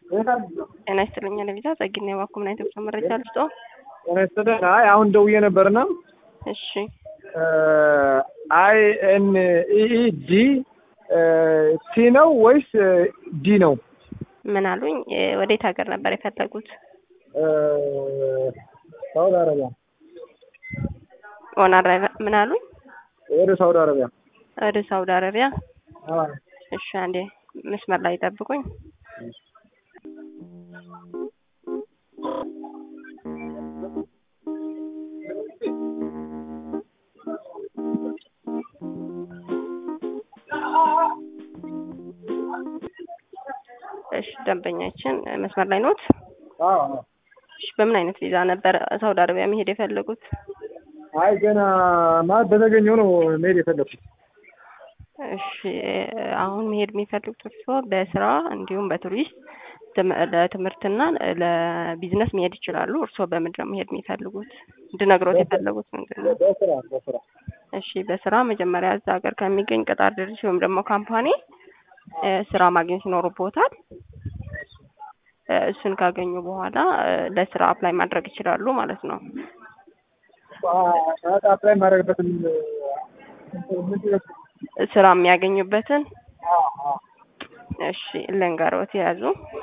ጤና ይስጥልኝ ለቪዛ ጸግና የባኩ ምን አይነት መረጃ ልስጦ? ጤና ይስጥልኝ። አይ አሁን ደውዬ ነበርና እሺ አይ ኤን ኢ ዲ ሲ ነው ወይስ ዲ ነው? ምን አሉኝ? ወዴት ሀገር ነበር የፈለጉት? ሳውዲ አረቢያ። ኦን አረቢያ ምን አሉኝ? ወደ ሳውዲ አረቢያ። ወደ ሳውዲ አረቢያ። አዎ እሺ አንዴ መስመር ላይ ጠብቁኝ። እሺ ደንበኛችን መስመር ላይ ኖት? አዎ እሺ በምን አይነት ቪዛ ነበር ሳውዲ አረቢያ መሄድ የፈለጉት? አይ ገና ማለት በተገኘው ነው መሄድ የፈለኩት። እሺ አሁን መሄድ የሚፈልጉት እርስዎ በስራ እንዲሁም በቱሪስት ትም- ለትምህርትና ለቢዝነስ መሄድ ይችላሉ። እርስዎ በምንድን ነው መሄድ የሚፈልጉት? እንድነግሮት የፈለጉት ምንድን ነው? በስራ በስራ እሺ በስራ መጀመሪያ እዛ ሀገር ከሚገኝ ቅጣር ድርጅት ወይም ደግሞ ካምፓኒ እ ስራ ማግኘት ይኖርቦታል። እ እሱን ካገኙ በኋላ እ ለስራ አፕላይ ማድረግ ይችላሉ ማለት ነው። አፕላይ ማድረግበትን ምንድን ነው? ስራ የሚያገኙበትን አዎ አዎ እሺ ልንገሮት የያዙ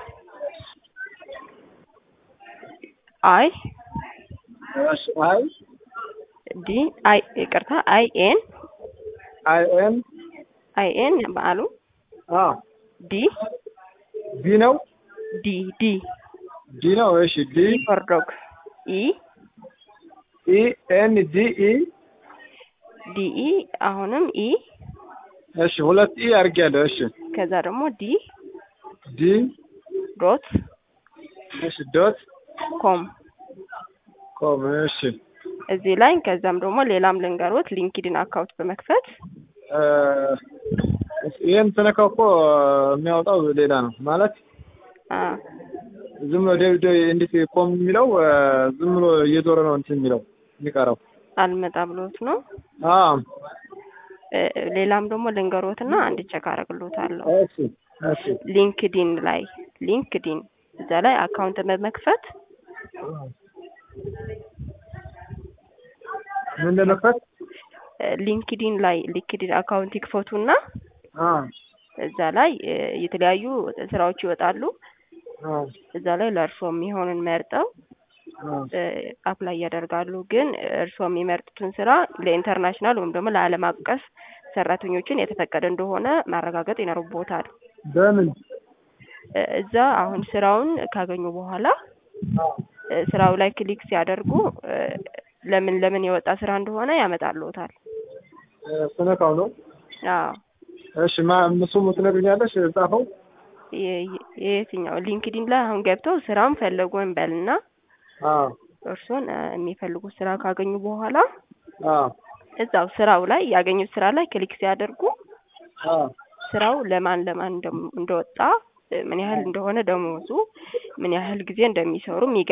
አይ እሺ አይ ዲ አይ ይቅርታ አይ ኤን አይ ኤም አይ ኤን በአሉ አዎ ዲ ዲ ነው ዲ ዲ ዲ ነው። እሺ ዲ ፎር ዶግ ኢ ኢ ኤን ዲ ኢ ዲ ኢ አሁንም ኢ እሺ ሁለት ኢ አድርጌያለሁ። እሺ ከዛ ደግሞ ዲ ዲ ዶት እሺ ዶት ኮም ኮም እሺ እዚህ ላይ ከዛም ደግሞ ሌላም ልንገሮት ሊንክድን አካውንት በመክፈት እ ይሄን ስነካው እኮ የሚያወጣው ሌላ ነው ማለት አ ዝም ብሎ ዴቪድ እንዴት ኮም የሚለው እ ዝም ብሎ እየዞረ ነው እንትን የሚለው የሚቀረው። አልመጣ ብሎት ነው። አዎ እ ሌላም ደግሞ ልንገሮትና አንድ ቸክ አደርግሎታለሁ። እሺ እሺ ሊንክዲን ላይ ሊንክዲን እዛ ላይ አካውንት በመክፈት ምን ለመክፈት እ ሊንክዲን ላይ ሊንክዲን አካውንት ይክፈቱና አ እዛ ላይ እ የተለያዩ ስራዎች ይወጣሉ። አ እዛ ላይ ለእርስዎ የሚሆንን መርጠው አ እ አፕላይ ያደርጋሉ። ግን እርስዎ የሚመርጡትን ስራ ለኢንተርናሽናል ወይም ደግሞ ለዓለም አቀፍ ሰራተኞችን የተፈቀደ እንደሆነ ማረጋገጥ ይኖርቦታል። በምን እ እዛ አሁን ስራውን ካገኙ በኋላ አ እ ስራው ላይ ክሊክ ሲያደርጉ እ ለምን ለምን የወጣ ስራ እንደሆነ ያመጣልዎታል። እ ስነካው ነው። አዎ እሺ ማ እሱም ትነግሪኛለሽ ጻፈው የ- የ- የየትኛው ሊንክዲን ላይ አሁን ገብተው ስራውን ፈለጉ እንበልና አ እርሶን እ የሚፈልጉት ስራ ካገኙ በኋላ አ እዛው ስራው ላይ ያገኙት ስራ ላይ ክሊክ ሲያደርጉ አ ስራው ለማን ለማን እንደም- እንደወጣ እ ምን ያህል እንደሆነ ደሞዙ ምን ያህል ጊዜ እንደሚሰሩ የሚገ